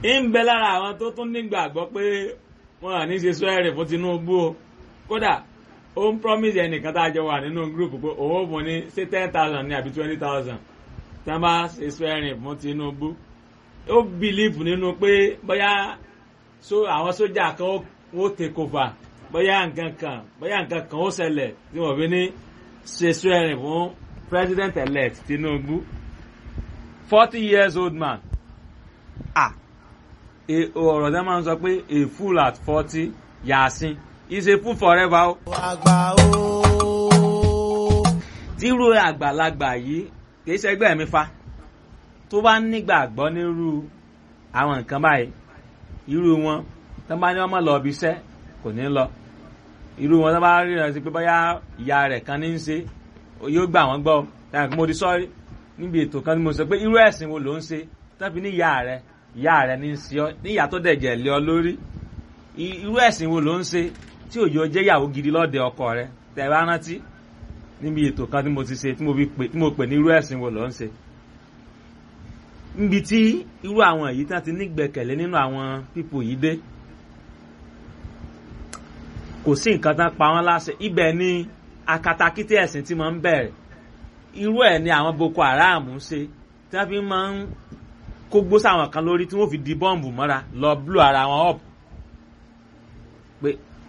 ń bẹ lára àwọn tó tún nígbàgbọ́ pé wọn à ní ṣe swearing fún Tinubu o kódà ó ń promise ẹnìkan tá a jọ wà nínú group pé òun ò fún ní ṣé ten thousand ní àbí twenty thousand tí wọ́n bá ṣe swearing fún Tinubu ó believe nínú pé bóyá àwọn sójà kan ó take over bóyá nǹkan kan bóyá nǹkan kan ó ṣẹlẹ̀ tí wọ́n fi ní ṣe swearing fún president elect Tinubu forty years old man ah ọ̀rọ̀ tẹ́ máa ń sọ pé a fool at forty yàásín is a fool forever o. àgbà o. tírú àgbàlagbà yìí kìí ṣẹgbẹ́ mi fa tó bá nígbàgbọ́ nírú àwọn nǹkan báyìí irú wọn tó bá ní ọmọ lọ ibi iṣẹ́ kò ní lọ irú wọn tó bá rí rẹ sí pé bóyá ìyá rẹ̀ kan ní í ṣe yóò gbà wọ́n gbọ́ táwọn kí mo di sọ́ọ́rí níbi ètò kan tí mo sọ pé irú ẹ̀sìn wo ló ń ṣe tó fi ní ìyá rẹ̀ ìyá rẹ̀ ní í ṣe ọ ní ìyá tó dẹ̀jẹ̀ lé ọ lórí irú ẹ̀sìn wo ló ń ṣe tí òjò jẹ́ ìyàwó gidi lọ́dẹ ọkọ rẹ̀ tẹ̀ bá rántí níbi ètò kan tí mo ti ṣe tí mo pè ní irú ẹ̀sìn wo ló ń ṣe níbi tí irú àwọn èyí tán ti nígbẹ̀kẹ̀lé nínú àwọn pípò yìí dé kò sí nǹkan tán pa wọ́n láṣẹ ibẹ̀ ni akatakítí ẹ̀sìn tí mo ń bẹ̀rẹ̀ irú ẹ̀ ni àwọn Boko Haram ń ṣe tí wọ́n fi máa ń kó gbó sáwọn kan lórí tí wọ́n fi di bọ́ǹbù mọ́ra lọ blú ara wọn up pé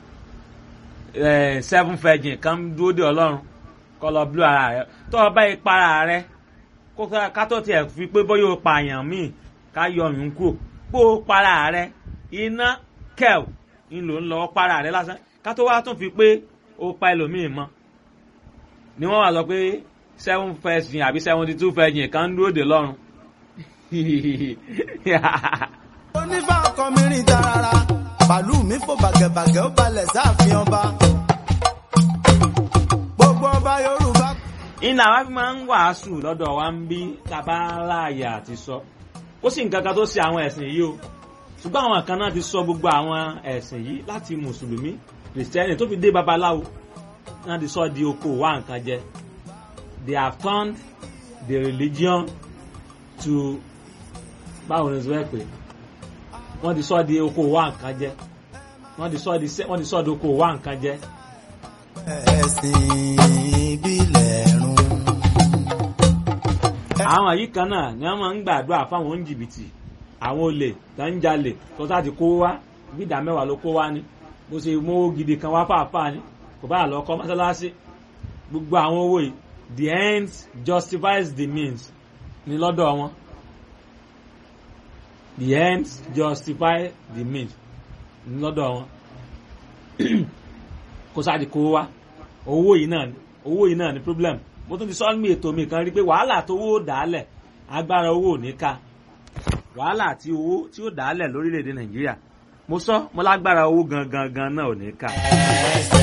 seven virgin kan dúró de Ọlọ́run kọ́ lọ blú ara rẹ tó o bá yẹ para rẹ ká tó tiẹ̀ fi pé bóyá o pààyàn míì ká yọ ọyún kúrò pé o para rẹ iná kẹ́ẹ̀ ń lò ń lọ para rẹ lásán ká tó wá tún fi pé o pa ẹlòmíì mọ́ ni wọ́n wá sọ pé seven virgin àbí seventy two virgin kan dúró de lọ́run onífà ọkọ mi rìn tarara bàálù mi fò bàgẹ̀bàgẹ̀ ó balẹ̀ sáàfin ọba gbogbo ọba yorùbá. iná wa fi máa ń wàásù lọ́dọ̀ wa ń bí tàbá láàyè àti sọ ó sì nǹkan kan tó ṣe àwọn ẹ̀sìn yìí o ṣùgbọ́n àwọn kan náà ti sọ gbogbo àwọn ẹ̀sìn yìí láti mùsùlùmí kìrìsìtẹ́nì tó fi dé babaláwo náà ti sọ di oko wa nǹkan jẹ they have turned the religion to báwo ni sọ pé wọ́n ti sọ di oko wa nǹkan jẹ wọ́n ti sọ di wọ́n ti sọ di oko wa nǹkan jẹ. ẹ̀sìn ìbílẹ̀ run. àwọn yìí kan náà ni wọ́n máa ń gbàdúrà fáwọn oníjìbìtì àwọn olè tó ń jalè tó sáà ti kó wá bí ìdá mẹ́wàá ló kó wá ní bó ṣe mówó gidi kan wá fàáfàá ní kò bá lọ kọ́ mọ́sálásí gbogbo àwọn owó yìí the end justifies the means ní lọ́dọ̀ wọn the ends justify the means ní lọ́dọ̀ wọn kó sáàdì kó wá owó yìí náà ni owó yìí náà ni problem mo tún ti sọ ní ètò mi kan rí pé wàhálà tó owó dàálẹ̀ agbára owó ò ní ká wàhálà tí owó tí ó dàálẹ̀ lórílẹ̀‐èdè nàìjíríà mo sọ mo lágbára owó gangan gan náà ò ní ká.